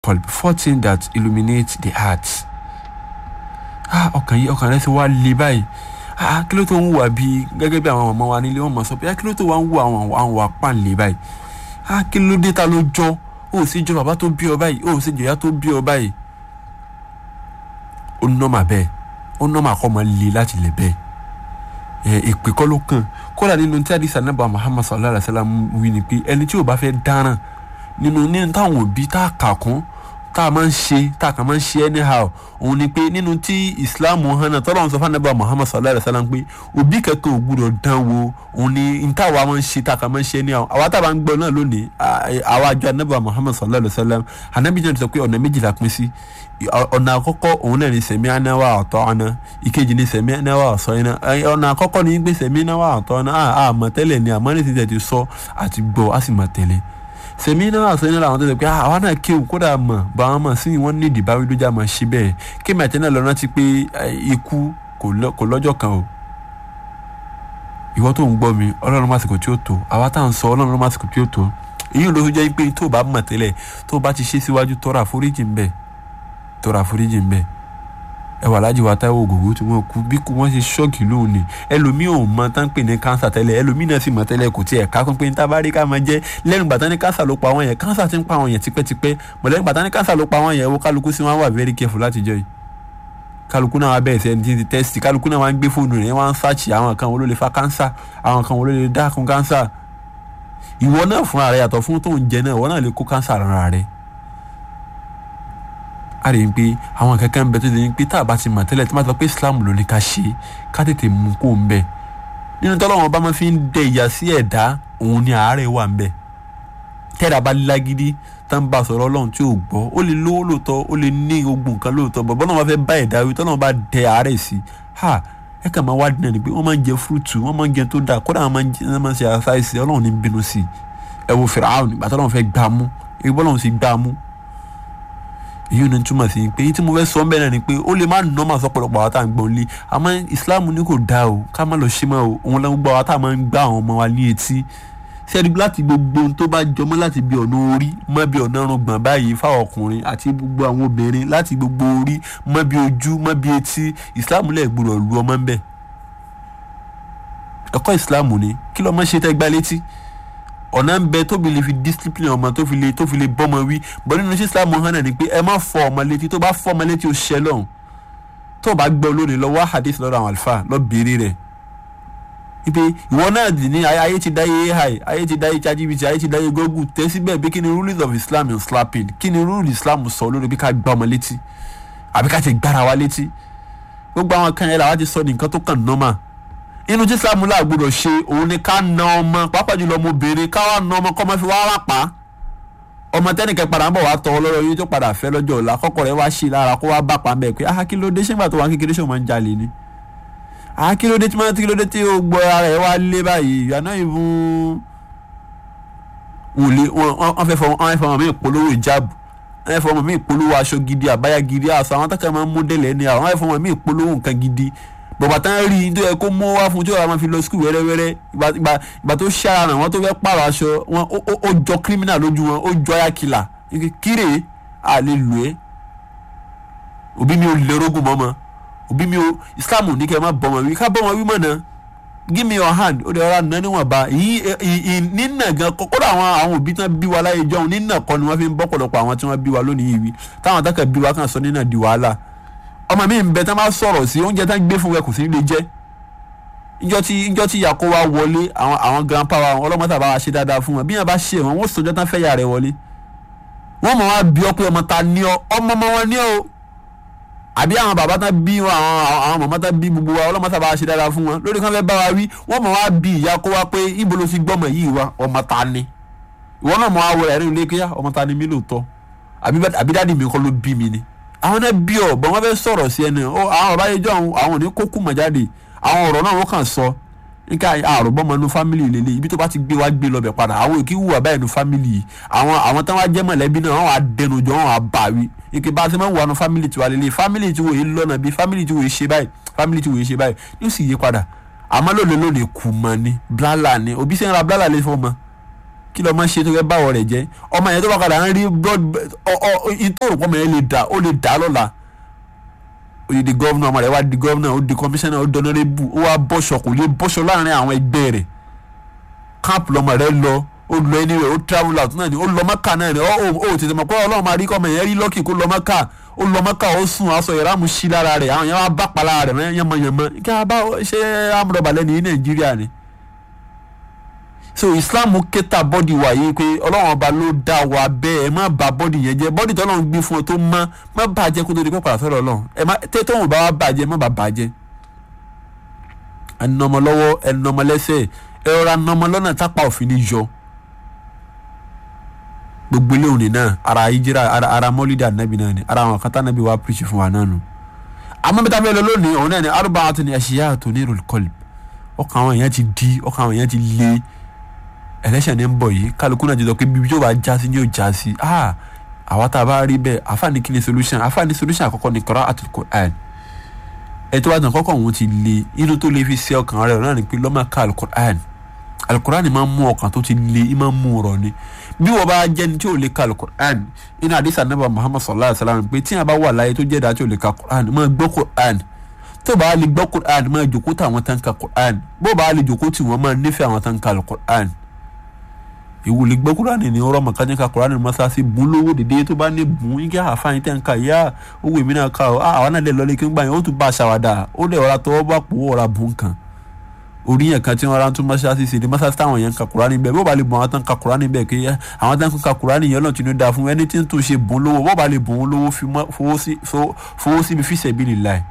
qalb four things that illuminate the heart ah ọkàn yìí ọkàn rẹ ti wá le báyìí ah kí ló tó ń wà bí gẹ́gẹ́ bí àwọn ọmọ wa nílé wọn mọ̀ sọ pé ah kí ló tó wà ń wà àwọn àwọn wà pàǹlẹ̀ báyìí ah kí ló dé ta ló jọ ó sì jọ bàbá tó bí ọ báyìí ó sì jọ ìyá tó bí ọ báyìí ó nọ́mà bẹ́ẹ̀ ó nọ́mà kọ́ máa le láti lè bẹ́ẹ̀ ẹ èpè kọ́ ló kàn kódà nínú tí àdìsá nàbà Muhammad sallallahu alayhi wa sallam wí ni pé ẹni tí ò bá fẹ́ dáràn nínú nínú táwọn òbí tá a kà kún tá a máa ń ṣe tá a kàn máa ń ṣe anyhow òun ni pé nínú tí islam hàn náà tọ́lọ́run sọ fún anábà muhammad sallallahu alayhi wa sallam pé òbí kankan ò gbúdọ̀ dán wo òun ni n táwa máa ń ṣe tá a kàn máa ń ṣe anyhow àwa tá a bá ń gbọ́ náà lónìí àwa àjọ anábà muhammad sallallahu alayhi wa sallam anábì náà sọ pé ọ̀nà méjìlá pín sí ọ̀nà àkọ́kọ́ òun náà ni sẹ̀mí anáwà ọ̀tọ̀ ọ̀nà ìkejì ni sẹ̀mí anáwà ọ̀sọ́ iná ọ̀nà àkọ́kọ́ ni pé sẹ̀mí anáwà ọ̀tọ̀ ọ̀nà àmọ̀ tẹ́lẹ̀ ni àmọ́ ní ti tẹ̀ ti sọ àti gbọ́ á sì mọ̀ tẹ́lẹ̀ sèmi náà àṣẹ nílò àwọn tó ṣe pé àwa náà kéwù kódà mọ̀ bá wọn mọ̀ sí ni wọ́n ní ìdìbáwí lójà máa ṣe bẹ́ẹ̀ kí màtí náà lọ́nà ti pé ikú kò lọ́jọ́ kan o ìwọ tó ń gbọ́ mi ọlọ́run màsìkò tí ó tó àwa tá à ń sọ ọlọ́run màsìkò tí ó tó èyí ló jẹ́ pé tó bá mọ̀ tẹ́lẹ̀ tó bá ti ṣe síwájú tọrọ àforíjì ń bẹ tọrọ àforíjì ń bẹ ẹ wà lájì wa táwọn ògògó tí wọn kú bí kú wọn ṣe ṣọ́ọ̀kì lóhùn ni ẹlòmíì ò mọ tán pè ní kánsà tẹ́lẹ̀ ẹlòmíì náà sì mọ tẹ́lẹ̀ kò tiẹ̀ ká kún pé ní tábàárí ká máa jẹ́ lẹ́nu gbàtán ní kánsà ló pa àwọn yẹn kánsà ti ń pa àwọn yẹn tipẹ́tipẹ́ mọ̀lẹ́nu gbàtán ní kánsà ló pa àwọn yẹn wo kálukú sí wọn wà very careful láti jọ yìí kálukú náà wá bẹ̀rẹ̀ sí ẹni tí ti tẹ́sítì kálukú náà wá ń gbé fóònù rẹ̀ wá ń sáàchì àwọn kan wo ló lè fa kánsà àwọn kan wo ló lè dákun kánsà ìwọ náà fúnra rẹ yàtọ̀ fún tó ń jẹ náà ìwọ náà lè kó kánsà rárá rẹ a rè ń pé àwọn kankan bẹ tó lè ń pé tá a bá ti mọ̀ tẹ́lẹ̀ tí wọ́n sọ pé Islam ló ní ká ṣe ká tètè mú kó ń bẹ̀ nínú tọ́lọ́wọ́n bá máa fi ń dẹ ìyà sí ẹ̀dá òun ni àárẹ̀ wà ń bẹ̀ tẹ́lẹ̀ bá lágídí tá ń bá a sọ̀rọ̀ ọlọ́run tí ò gbọ́ ó lè lówó lóòótọ́ ó lè ní ogun nǹkan lóòótọ́ bọ̀ bọ́lá wọn fẹ́ bá ẹ̀dá wí tọ́lọ́wọ́n bá dẹ àárẹ̀ sí ha ẹ kàn máa wádìí náà ni pé wọ́n máa ń jẹ fúrúùtù wọ́n máa ń jẹ tó dáa kódà wọ́n máa ń ṣe àṣàìsì ọlọ́run ní bínú sí ẹ wo Fíráúnù nígbà tọ́lọ́run fẹ́ gbá mú èyí bọ́lọ́run sì gbá mú èyí ni túmọ̀ sí pé èyí tí mo fẹ́ sọ bẹ́ẹ̀ náà ni pé ó lè má nà máa sọ pọ̀lọpọ̀ àwọn tá à ń gbọ́n lé àmọ́ Islam ní kò dáa o ká má lọ ṣe mọ́ o òun lẹ́nu gbọ́ àwọn tá à máa ń gbá àwọn ọmọ wa ní etí sẹ́ni láti gbogbo ohun tó bá jọmọ́ láti bí ọ̀nà orí mọ́ bí ọ̀nà ọ̀rùngbọ̀n báyìí fáwọn ọkùnrin àti gbogbo àwọn obìnrin láti gbogbo orí mọ́ bí ojú mọ́ bí etí Islam lẹ̀ gbọ́dọ̀ lu ọmọ ń bẹ̀ ẹ̀kọ́ Islam ni kí lọ́mọ ṣe tẹ́ gbá létí ọ̀nà ń bẹ tóbi lè fi discipline ọmọ tó fi lè tó fi lè bọ́mọ wí bọ́ nínú sí islam hàn náà ni pé ẹ má fọ ọmọ létí tó bá fọ ọmọ létí ó ṣẹ lọ́hùn tó bá gbọ́ lónìí lọ wá hadith lọ́dọ̀ àwọn àlùfáà lọ béèrè rẹ̀ ipe ìwọ náà dì ní ayé ti dáyé ai ayé ti dáyé ChatGPT ayé ti dáyé Google tẹ́ síbẹ̀ bí kí ni rules of Islam in slapping kí ni rule Islam sọ lórí bí ká gbá ọmọ létí àbí ká ti gbára wa létí gbogbo àwọn kan yẹn làwọn ti sọ ní nǹkan tó kàn normal inú tí islam là gbọ́dọ̀ ṣe òun ni ká na ọmọ pàápàá jùlọ ọmọbìnrin ká wá na ọmọ kọ́ ọmọ fi wá wá pa ọmọ tẹnìkan padà ń bọ̀ wá tọ́ ọlọ́rọ̀ yìí tó padà fẹ́ lọ́jọ́ ọ̀la kọ́kọ́ rẹ̀ wá sí i lára kó wá bá pa bẹ́ẹ̀ pé ah kí ló dé ṣégbà tó wà kékeré ṣé o máa ń jalè ni ah kí ló dé tí máa kí ló dé tí o gbọ́ ara ẹ̀ wá lé báyìí ìyànà ìbùn wòlé wọ́n fẹ́ fọ ọmọ mi ìpolówó ìjáàbù wọ́n fẹ́ fọ ọmọ mi ìpolówó aṣọ gidi àbáyá gidi àṣà àwọn tẹ́kẹ̀ máa ń mú délẹ̀ ní àwọn wọ́n fẹ́ fọ ọmọ mi ìpolówó nǹkan gidi bọ̀bà tán rí i tó yẹ kó mú wá fún tí ó yà máa fi lọ skul wẹ́rẹ́wẹ́rẹ́ ìgbà tó ṣára ràn wọ́n tó fẹ́ pààrọ̀ aṣọ wọn ó jọ kírímínà lójú wọn ó jọ ayákìlà kíre à lè lò ẹ́ òbí mi ò lè rógùn mọ́ mọ́ òbí mi ò Islam ní kẹ́ ẹ má bọ́ wọn wí ká bọ́ wọn wí mọ̀ náà give me your hand ó dẹ̀ ọ́ra nà níwọ̀nba yìí nínà gan kódà àwọn àwọn òbí tán bí wa láyé jọ̀hún nínà kọ́ ni wọ́n fi ń bọ́ pọ̀lọpọ̀ àwọn tí wọ́n bí wa lónìí yìí wí táwọn tákà bí wa kàn sọ nínà di wàhálà ọmọ mi ń bẹ tán bá sọ̀rọ̀ sí oúnjẹ tán gbé fún ẹ kò sí lè jẹ́ ìjọ tí ìjọ tí ìyàkó wa wọlé àwọn àwọn grandpa wa ọlọ́mọ tàbá wa ṣe dáadáa fún wọn bí wọn bá ṣe wọn wọn sọjọ́ tán fẹ́ yà rẹ wọlé wọn mọ̀ wá bí ọ pé ọmọ ta ní ọ ọmọ ọmọ wọn ní ọ àbí àwọn bàbá tán bí wọn àwọn àwọn màmá tán bí gbogbo wa ọlọ́mọ tàbá wa ṣe dáadáa fún wọn lórí kan fẹ́ bá wa wí wọn mọ̀ wá bí ìyàkó wa pé ibo ló fi gbọ́mọ yìí wa ọmọ ta ni ìwọ náà mọ̀ wá wọlé ẹ̀rín ilé kíá ọmọ ta ni mí lóòótọ́ àbí dáàdi mi kọ́ ló bí mi ni àwọn náà bí ọ bọ́n wọ́n fẹ́ sọ̀rọ̀ sí ẹni ọ àwọn ọ̀rọ̀ ayéjọ́ àwọn àwọn òní kókù mọ̀ jáde àwọn ọ̀rọ̀ náà wọ́n kàn sọ níka àròbọ́mọ inú fámìlì lélẹ̀ ibi tó bá ti gbé wá gbé lọ́bẹ̀ padà àwọn èkì wùwà báyìí inú fámìlì yìí àwọn àwọn táwọn jẹ́ mọ̀lẹ́bí náà wọ́n á dẹnu jọ wọ́n á bà wí ike bá a ti máa ń wà nù fámìlì tiwa lélẹ̀ fámìlì tí wòye lọ́nà bí fámìlì tí wòye ṣe báyìí fámìlì tí wòye ṣe báyìí yóò sì yé padà àmọ́ lónìí lónìí kù mọ́ ni blálà ni òbí sẹ́yìn ra blálà lè fọ́ mọ́ kí lọ́ọ́ máa ṣe tó fẹ́ báwọ̀ rẹ̀ jẹ́ ọmọ yẹn tó bá padà ń rí blood ọ ọ ìtòrò pọ̀ mọ́ yẹn lè dà ó lè dà lọ́la ó di gọ́vnà ọmọ rẹ̀ wá di gọ́vnà ó di kọmíṣánná ó dọ́nọ́rẹ́bù ó wá bọ́ṣọ kò lè bọ́ṣọ láàrin àwọn ẹgbẹ́ rẹ̀ camp lọmọ rẹ̀ lọ ó lọ ẹni rẹ̀ ó travel out náà ni ó lọ mọ́kà náà ni ó ó tètè mọ̀ pé ọlọ́run máa rí kọ́mọ yẹn rí lọ́kì kó lọ mọ́kà ó lọ mọ́kà ó sùn aṣọ yẹn ráàmù sí lára rẹ̀ àwọn yẹn wá bá pa lára rẹ̀ yánmọ́yánmọ́ kí a bá ṣe amúrọ̀bà lẹ́nu yìí nàìjíríà ni so islam kẹta bọ́dì wa yìí pé ọlọ́run ọba ló dá wa bẹ́ẹ̀ ẹ má bà bọ́dì yẹn jẹ́ bọ́dì tó ọlọ́run gbé fún ọ tó mọ́ má bàjẹ́ kó tó di pẹ́pàá sọ̀rọ̀ ọlọ́run ẹ má tẹ́tọ́ wọn bá wa bàjẹ́ má bà bàjẹ́ ẹnọmọ lọ́wọ́ ẹnọmọ lẹ́sẹ̀ ẹ rọra nọmọ lọ́nà tápá òfin ni yọ gbogbo ilé òní náà ara ìjìrà ara ara mọ́lídà nàbì náà ni ara àwọn kátà nàbì wa píríṣì fún wa náà nù àmọ́ bíta bẹ́ẹ̀ lọ lónìí òun náà ni arba'atun ashiya'atun nirul qalb ọkàn àwọn èèyàn ti di ọkàn àwọn èèyàn ti le ẹlẹ́sẹ̀ ní ń bọ̀ yìí kálukú náà ti sọ pé bíbí tó bá já sí ni yóò já sí ah àwa tá a bá rí bẹ́ẹ̀ àfààní kí ni solution àfààní solution àkọ́kọ́ ni qira'atul Qur'an ẹ tó bá tàn kọ́kọ́ òun ti le inú tó le fi ṣe ọkàn rẹ̀ náà ni pé lọ́mọ ká alukur'an alukur'an máa ń mú ọkàn tó ti le í máa ń mú ọ̀rọ̀ ni bí wọ́n bá jẹ́ ní tí ò lè ka alukur'an inú àdìsá nàbà muhammad sallallahu alayhi wa sallam pé tí a bá wà láyé tó jẹ́ dáa tí ò lè ka kur'an máa gbọ́ kur'an tó bá lè gbọ́ kur'an máa jòkó tí àwọn tán ka kur'an bó bá lè jòkó tí wọ́n máa nífẹ̀ẹ́ àwọn tán ka alukur'an ìwúlẹ̀ gbọ́ kur'an ní ọ̀rọ̀ màkàjẹ́ ka kur'an masasi bùn lówó dèdè tó bá ní bùn igi àfáàyín tẹ̀ ń ka yá owó èmi náà ka ọ́ àwọn náà lè lọ́lé kí n gbà yẹn ó tún bá a ṣàwádà ó lè ọ̀rá tọwọ́ bá pò ọ̀rá bùn kan orí yẹn kan tí wọn rán tún mọ́ṣáláṣí sí ni mọ́ṣáláṣí táwọn yẹn ń ka kurani bẹ́ẹ̀ bó ba lè bùn àwọn tán ka kurani bẹ́ẹ̀ kí àwọn tán ka kurani yẹn lọ́n ti ní da fún ẹni tí ń tún ṣe bùn lówó bó ba lè bùn lówó fowó síbi fi sabilillah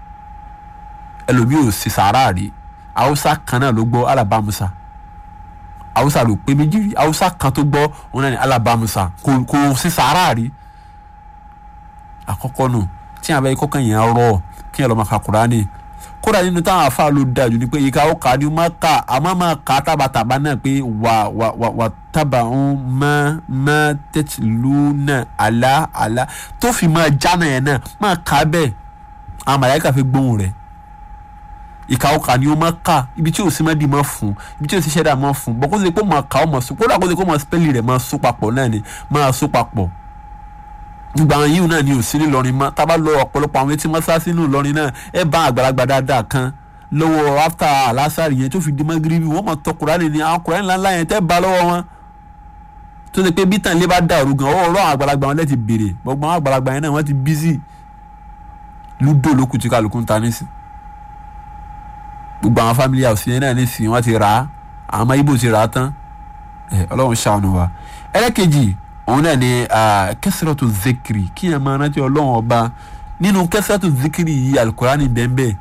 ẹlòmíì ò sì sàárà rí haúsá kan náà ló gbọ́ alábàmúsà haúsá ló pé méjì rí haúsá kan tó gbọ́ òun náà ní alábàmúsà kò sí sàárà rí àkọ́kọ́ nù tí àwọn abẹ́yẹ kọ́kàn yẹn rọ̀ kí yẹn lọ́ máa ka kurani kódà nínú táwọn afa ló dájú ni pé ìka ó kà á ní má kà àmọ́ máa kà á tábàtàbà náà pé wà wà wà wà tábà ń má má tẹ̀tì lù náà àlá àlá tó fi máa jáná yẹn náà máa kà á bẹ́ẹ̀ àwọn màláíkà fi gbóhùn rẹ̀ ìka ó kà á ní ó má kà ibi tí ò sí má di má fún ibi tí ò sí ṣẹ́dá má fún bọ́ kó sì pé máa kà ó máa sún kódà kó sì kó máa spẹ́lì rẹ̀ máa sún papọ̀ náà ni máa sún papọ̀ gbogbo àwọn yìí náà ni ò sí ní Ìlọrin mọ́ tábà lọ ọ̀pọ̀lọpọ̀ àwọn etí mọ́sáàsì nínú Ìlọrin náà ẹ bá àgbàlagbà dáadáa kan lọ́wọ́ after alásàrì yẹn tó fi di magiribi wọ́n mọ̀ tọ́ Kùránì ni àwọn Kùránì ńláńlá yẹn tẹ́ bá lọ́wọ́ wọn tó ṣe pé bítàn ilé bá dàrú gan ọwọ́ ọ̀rọ̀ àwọn àgbàlagbà wọn lẹ́ti béèrè gbogbo àwọn àgbàlagbà yẹn náà wọ́n ti bízì lúdò lókùn tí kálukú ń ta nísìn gbogbo àwọn family house yẹn náà nísìn wọ́n ti rà á àwọn ọmọ Ìgbò ti rà á tán Ọlọ́run ṣàánú wa ẹlẹ́kejì òun náà ni kẹsìrọ̀tù zikiri kí ẹ máa rántí ọlọ́run ọba nínú kẹsìrọ̀tù zikiri yìí alukurani bẹ́ẹ̀nbẹ́ẹ̀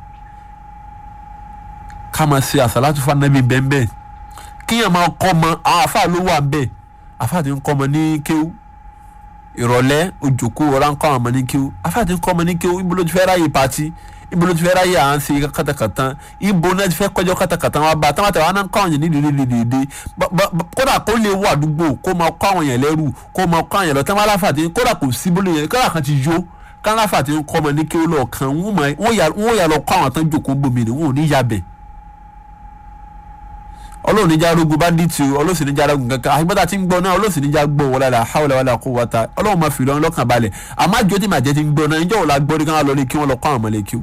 ká máa ṣe àsàlátù fanabi bẹ́ẹ̀nbẹ́ẹ̀ kí ẹ máa kọ́ ọmọ àwọn afa ló wà bẹ́ẹ̀ afa ti ń kọ́ ọmọ ní kéwú ìrọ̀lẹ́ òjòkó ọ̀rá ń kọ́ ọmọ ní kéwú afa ti ń kọ́ ọmọ ní kéwú ibo ló ti fẹ́ ráyè pati ibo ló ti fẹ́ ráyè à ń ṣe kátàkátà ibo náà ti fẹ́ kọjọ́ kátàkátà wọn bá táwọn àtàwọn náà ń kọ́ àwọn yẹn ní dèdèdèdè kódà kó lè wọ àdúgbò kó máa kọ́ àwọn yẹn lẹ́rù kó máa kọ́ àwọn yẹn lọ táwọn aláfà ti kódà kò sí bólú yẹn kódà kan ti yó káláfà ti ń kọ́ ọmọ ní kéwú lọ́ọ̀kan wọ́n yà lọ kọ́ àwọn tán jòkó gbòmìnir wọn ò ní yabẹ̀ ọlọ́run níjà arógun bá dì tì ọlọ́sìn níjà arógun kankan àgbẹ̀dá tí ń gbọ́ náà ọlọ́sìn níjà gbọ́ wọlé la hawla wala quwwata ọlọ́run máa fi lọ́n lọ́kàn balẹ̀ àmọ́ àjọ tí màjẹ́ ti ń gbọ́ náà níjọ́ wò la gbọ́ ní káwọn lọ lé kí wọ́n lọ kọ́ àwọn ọmọ lé kí o.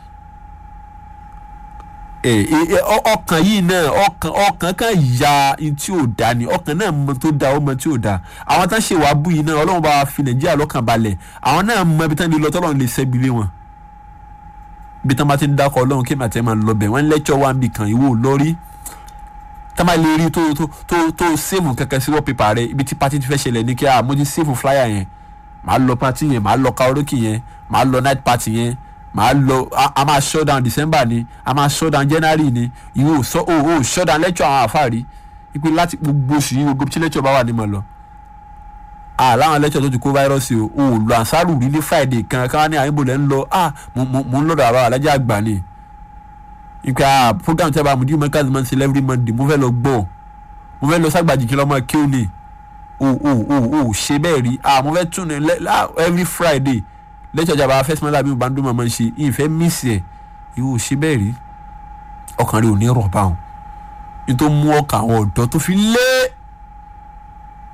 ọkàn yìí náà ọkàn ọkàn kan ya tí ò da ni ọkàn náà mọ tó da ọmọ tí ò da àwọn tán ṣe wàá bú yìí náà ọlọ́run bá fi nàìjíríà lọ́kàn balẹ̀ àwọn náà mọ ibi tán lè lọ tọ́lọ́run lè ṣẹ́bi lé wọn ibi tán bá ti ń dákọ̀ ọlọ́run kí màtẹ́ máa lọ bẹ̀ wọ́n lẹ́tọ̀ wá níbi kan ìwò lórí tama lè rí tó tó tó tó sèmù kankan sí wọ́pépà rẹ ibi tí pati ti fẹ́ ṣẹlẹ̀ ní kí a mo ti sèmù flyer yẹn màá lọ pati yẹn màá lọ karaoke yẹn màá lọ night party yẹn màá lọ a máa shut down december ni a máa shut down january ni ìwọ sọ o o shut down lecture àwọn àfáàrí ipe láti gbogbo oṣù yìí gbogbo tí lecture bá wà ní mọ̀ lọ ah láwọn lecture tó ti kó fáírọ́ọ̀sì o o lọ ànsárù rí ní friday kan káwọn ní àyìnbó lẹ́ ń lọ ah mo mo ń lọ́dọ̀ àbá alájà àgbà ni nka program tí a bá mu di mọ́kàlì máa ń ṣe every monday mo fẹ́ lọ gbọ́ mo fẹ́ lọ ságbàjì kí lọ́mọ kí ó ní o o o o ṣe bẹ́ẹ̀ rí ah mo fẹ́ tún ní every friday lẹ́tọ̀ ìjàmbá first monday àbí ìbándó máa ń ṣe ìfẹ́ mísì ẹ̀ ìwọ ṣe bẹ́ẹ̀ rí ọkàn rẹ ò ní rọ̀ báwọn nítorí mú ọkàn àwọn ọ̀dọ́ tó fi lé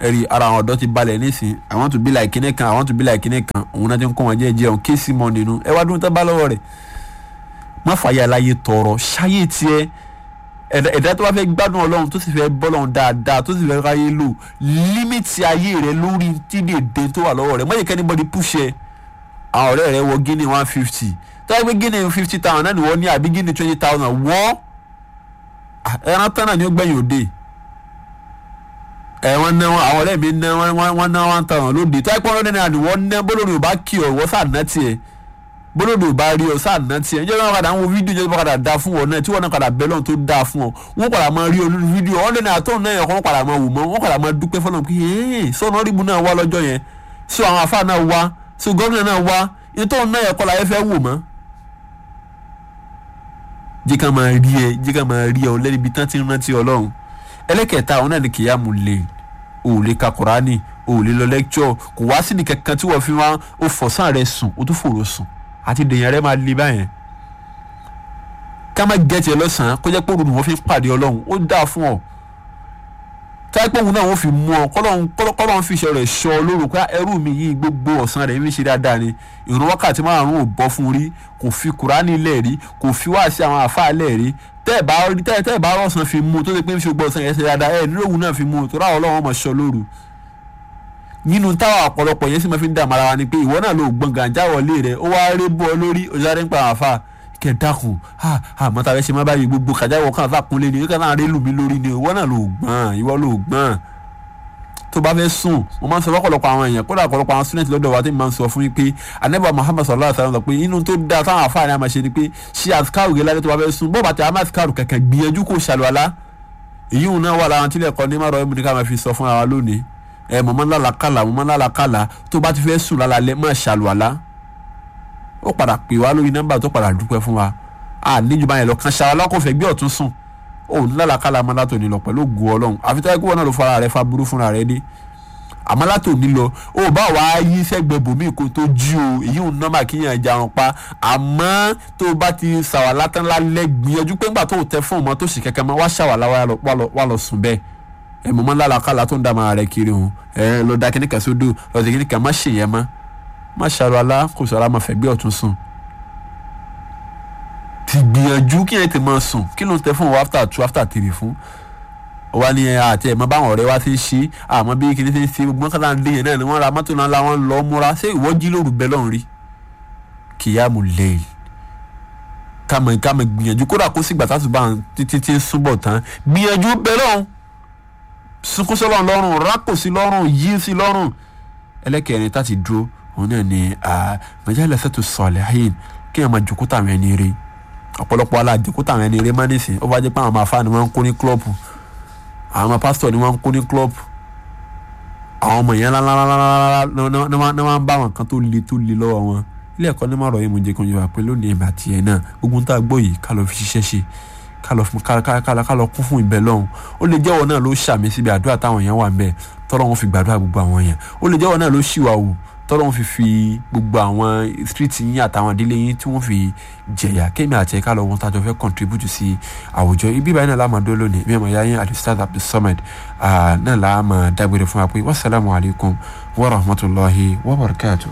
ẹ̀rí ara àwọn ọ̀dọ́ ti balẹ̀ nísìn I want to be like kinní kan I want to be like kinní kan òun náà ti ń kọ́ wọn jẹ́ jẹun kéésì mọ́ nínú ẹ wá dúró tán bá lọ́wọ́ rẹ̀ má fàyè aláyé tọrọ ṣáyé tiẹ̀ ẹ̀dá ẹ̀dá tó bá fẹ́ gbádùn ọlọ́run tó sì fẹ́ bọ́lọ́run dáadáa tó sì fẹ́ ráyé lò límìtì ayé rẹ lórí tí dèdè tó wà lọ́wọ́ rẹ mọ̀yẹ́kẹ́ anybody push ẹ àwọn ọ̀rẹ́ rẹ wọ gíní one fifty tó yẹ pé gíní fifty thousand náà ni wọ́n ní àbí gíní twenty thousand wọ́ ẹran tán náà ni ó gbẹ̀yìn òde ẹ wọ́n ná wọn àwọn ọ̀rẹ́ mi ná wọn wọ́n ná one thousand lóde tó yẹ pé ọ̀rẹ́ náà ni wọ́n ná bólórí ò bá kí ọ wọ́n sá ná tiẹ̀ bólódò bá rí ọ sáà ná tiẹ̀ ǹjẹ́ wọn padà ń wo fídíò ǹjẹ́ wọn padà da fún ọ náà tí wọn náà padà bẹ́ lọ́n tó da fún ọ wọn padà máa rí ọ lórí fídíò ọ̀lẹ́ náà àtọ̀ náà yẹn kọ́ wọn padà máa wò mọ́ wọn padà máa dúpẹ́ fọlọ́n pé ee sọ́nà ríbu náà wá lọ́jọ́ yẹn so àwọn afá náà wá so gómìnà náà wá ìtọ́ náà yẹn kọ́ la yẹ fẹ́ wò mọ́. jí ká máa rí ẹ jí ká máa rí ẹ ọ lẹ́ni ibi tán ti rántí ọlọ́run ẹlẹ́kẹ̀ẹ́ta àwọn náà ni kìyàmù lè o ò lè ka Kùránì o ò lè lọ lẹ́kṣọ̀ kò wá sí ní kankan tí wọ́n fi wá o fọ̀sán rẹ sùn o tún fòrò sùn àti dèèyàn rẹ máa le báyẹn ká má gẹ̀ẹ́tì ẹ lọ́sàn-án kó jẹ́ pé òru ni wọ́n fi pàdé ọlọ́run ó dáa fún ọ táìpẹ́ òun náà wọ́n fi mú ọ kọ́lọ́run fi iṣẹ́ rẹ̀ ṣọ́ lóru pé ẹrú mi yìí gbogbo ọ̀sán rẹ̀ ń ṣe dáadáa ni ìrun wákàtí márùn-ún ò bọ́ fún rí kò fi kùránì lẹ̀ rí kò fi wá sí àwọn àfáà lẹ̀ rí tẹ́ ẹ̀ bá rí tẹ́ ẹ̀ bá rọ̀sán fi mú tó ṣe pé ń ṣe gbọ́ ọ̀sán yẹn ṣe dáadáa ẹ̀ nílò òun náà fi mú tó ráwọ̀ ọlọ́run ọmọ ṣọ́ lóru nínú táwọn ọ̀pọ̀lọpọ̀ yẹn sì máa fi ń dààmú ara wa ni pé ìwọ náà ló gbọ̀n gàǹjà wọlé rẹ ó wá rí bọ́ ọ lórí òṣèré ń pa àwọn àfa kẹ dákun àmọ́ tàbí ṣe má báyìí gbogbo kàjáwọ̀ kan àfa kúnlé ni kíkà náà rí lù mí lórí ni ìwọ náà ló gbọ̀n ìwọ ló gbọ̀n tó bá fẹ́ sùn mo máa ń sọ fọ́pọ̀lọpọ̀ àwọn èèyàn kódà ọ̀pọ̀lọpọ̀ àwọn student lọ́dọ̀ wa tí mo máa ń sọ fún yín pé anábà Muhammad sallallahu alaihi wasallam sọ pé inú tó dáa táwọn àfáàní àmà ṣe ni pé ṣé àsìkáàrù gẹ́gẹ́ lálẹ́ tó bá fẹ́ sùn bọ́ọ̀ bàtà àmà àsìkáàrù kẹ̀kẹ́ gbìyànjú kó ṣàlùwàlá èyí òun náà wà láwọn tílẹ̀ kọ́ ní márọ̀ ẹ̀mú ní ká máa fi sọ fún wa lónìí ẹ mọ̀ máa ń lálàkàlà mọ̀ máa ń lálàkàlà tó bá ti fẹ́ sùn lálálẹ́ máa ṣàlùwàlá ó padà pè wá lórí nọ́mbà tó padà dúpẹ́ fún wa a níjú báyẹn lọ kan ṣàlùwàlá kò fẹ́ gbé ọ̀tún sùn ó ní lálàkàlà máa látò ní lọ pẹ̀lú ògùn ọlọ́run àfi tó yẹ kí wọn náà ló fara rẹ fa burú fúnra rẹ dé àmọ́ látò ní lọ ó bá wàá yí sẹ́gbẹ̀ẹ́ bòmí kó tó jí o èyí ò nọ́mbà kíyàn jarun pa àmọ́ tó bá ti ṣàwàlá tán lálẹ́ gbìyànjú pé ńgbà tó tẹ fún ọmọ tó sì kẹ́kẹ́ mọ́ wá ṣàwàlá wà lọ sùn bẹ́ẹ̀ ẹ mọ̀ mọ́ lálàkàlà tó ń dá máa rẹ̀ kiri o ẹ lọ da kíníkà sódò lọ sí kíníkà má ṣe yẹn mọ́ má ṣàlùwàlá kò sọ̀rọ̀ àmọ́ fẹ̀gbẹ́ ọ̀tún sùn ti gbìyànjú kí ẹ ti máa sùn kí ló ń tẹ fún ọ after two after three fún wa ni àti ẹ̀ mọ báwọn ọ̀rẹ́ wa ti ń ṣe àmọ́ bí kìíní ti ń ṣe gbọ́n kátà ń dé yẹn náà ni wọ́n ra mọ́tò náà la wọ́n lọ múra ṣé ìwọ jí lóru bẹ́ẹ̀ lọ́run rí kìyàmù lẹ́yìn kàmọ̀ kàmọ̀ gbìyànjú kódà kó sì gbàtà tó bá títí tí ń súnbọ̀ tán gbìyànjú bẹ́ẹ̀ lọ́run sunkún sí lọ́run lọ́rùn rákò sí lọ́rùn yí sí lọ́rùn ẹlẹ́kẹ̀rin tá ti dúró òun náà ni mẹjálẹ̀ sẹ́tù sọ̀lẹ̀ ayé kí ẹ̀ máa jòkó tàwọn ẹni rí ọ̀pọ̀lọpọ̀ alájòkó tàwọn ẹni rí má nísìn ó bá jẹ́ pé àwọn máa fa ni wọ́n ń kó ní klọ́ọ̀pù àwọn pásítọ̀ ni wọ́n ń kó ní klọ́ọ̀pù àwọn ọmọ yẹn ńláńláńláńlá ni wọ́n ń bá àwọn kan tó le tó le lọ́wọ́ wọn ilé ẹ̀kọ́ ní mọ̀rọ̀ yìí mo jẹ́ kó yẹ wá pé lónìí ẹ̀mí àti ẹ̀ náà gbogbo ń tá a gbọ́ yìí ká lọ fi ṣiṣẹ́ ṣe ká lọ kún fún ìbẹ̀ lọ́hùn ó lè jẹ́wọ́ náà ló ṣàmì síbi àdúrà táwọn èèyàn wà ń bẹ̀ tọ́lọ́ wọn fi gbàdúrà gbogbo àwọn èèyàn ó lè jẹ́wọ́ náà ló ṣìwà wò tọ́lọ́ wọn fi fi gbogbo àwọn street yín àtàwọn ìdílé yín tí wọ́n fi jẹ̀yà kémi àti ẹ̀ka lọ wọn tájọ fẹ́ contribute sí àwùjọ ibi báyìí náà láàmú adó lónìí bí ọmọ ìyá yín alistad abdulsamad náà láàmú dágbére fún wa pé wasalaamu alaykum wa rahmatulahi wa barakatuh.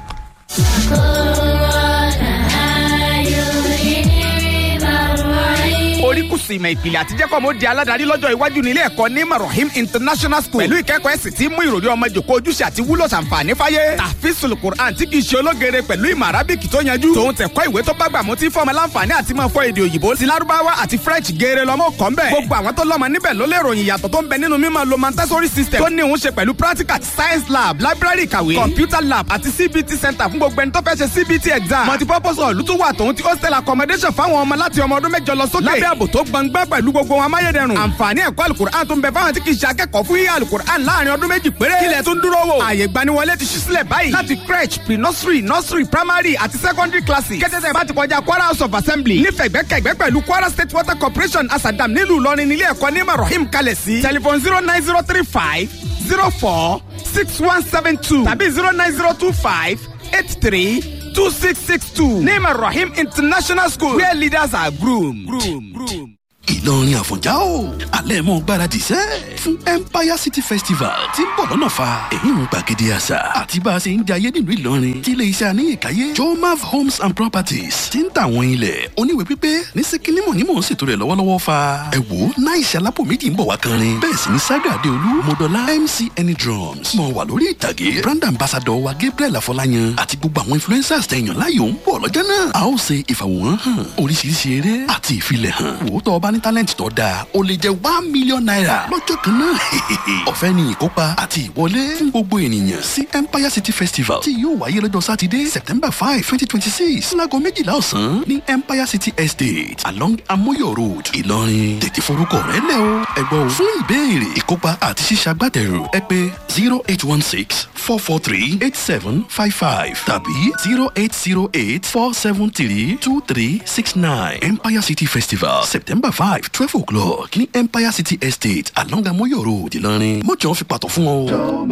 oríkùsù ìmọ̀ ìpìlẹ̀ àti jẹ́kọ̀ mo di aládàárí lọ́jọ́ iwájú nílé ẹ̀kọ́ ní marahim international school pẹ̀lú ìkẹ́kọ̀ọ́ ẹ̀sìn tí mú ìròrí ọmọ jòkó ojúṣe àti wúlò ṣàǹfààní fáyé tàfíìsùl quran tí kìí ṣe ológere pẹ̀lú ìmọ̀ arábìkì tó yanjú tòun tẹ̀kọ́ ìwé tó bá gbà mú tí fọmọ láǹfààní àti máa fọ èdè òyìnbó ti lárúbáwá àti french geere lọ́mọ kọ́ ń bẹ̀ gbogbo àwọn tó lọ́mọ níbẹ̀ ló lè ròyìn ìyàtọ̀ tó ń bẹ nínú mímọ̀ lo montessori system tó ní òun ṣe pẹ̀lú practical science lab library ìkàwé computer lab àti cbt center fún gbogbo ẹni tó fẹ́ ṣe cbt exam multipurpose hall tó wà tòun ti hostel accommodation fáwọn ọmọ láti ọmọ ọdún mẹ́jọ lọ sókè lábẹ́ ààbò tó gbọngbẹ́ pẹ̀lú gbogbo wọn amáyédẹrùn. àǹfààní ẹ̀kọ́ alukur'an tó ń bẹ fáwọn tí kì í ṣe akẹ́kọ̀ọ́ fún yíyá alukur'an láàrin ọdún méjì péré. kílẹ̀ tó ń dúró wò. ààyè gbaniwọlé ti ṣí sílẹ̀ báyìí. láti crèche pre nursery nursery primary àti secondary classes. kẹ́tẹ́tẹ́ bá ti kọjá kwara house of assembly. nífẹ̀gbẹ́kẹ̀gbẹ́ pẹ̀lú kwara state water corporation asadam nílùú ìlọrin nílé ẹ̀kọ́ ní marahim kalẹ̀ sí. telephone zero nine zero three five zero four six one seven two tàbí zero nine zero two five eight three two six six two. ní marahim international school where leaders are groomed. groomed. groomed. ìlọrin àfọ̀njá o alẹ́ mọ́ gbáradì sẹ́ fún empire city festival tí ń bọ̀ lọ́nà fa èyí ń gbàgede àṣà àti bá a ṣe ń jayé nílùú ìlọrin tí ilé iṣẹ́ àníyànkáyé jomav homes and properties ti ń tà àwọn ilẹ̀ oníwèé pípé ní síkínímọ̀ ní mò ń ṣètò rẹ̀ lọ́wọ́lọ́wọ́ fa ẹ wò ó náà ìṣẹ́ alápò méjì ń bọ̀ wá kanrin bẹ́ẹ̀ sì ni saga adeolu modola mc any drums mọ̀ wà lórí ìtàgé brand ambassador wa gabriel afọláyan àti gbogbo àwọn influencers tẹ̀yàn láyò ń bọ̀ lọ́jọ́ náà a ó ṣe ìfàwòrán hàn oríṣiríṣi eré àti ìfilẹ̀ hàn wò ó tọ́ ọba ní talent tó dáa ó lè jẹ́ one million naira lọ́jọ́ kan náà ọ̀fẹ́ ni ìkópa àti ìwọlé fún gbogbo ènìyàn sí empire city festival tí yóò wáyé lọ́jọ́ sátidé september five twenty twenty six láago méjìlá ọ̀sán ní empire city estate along amoyo road ìlọrin tètè forúkọ rẹ lẹ o ẹgbọ́n o fún ìbéèrè ìkópa àti ṣíṣàgbátẹrù ẹ pé zero eight one six four four three eight seven five five tàbí zero eight zero eight four seven three two three six nine empire city festival september five twelve o'clock ní empire city estate along amoyo road ìlọrin mọ́jọ́ fi pàtó fún ọ.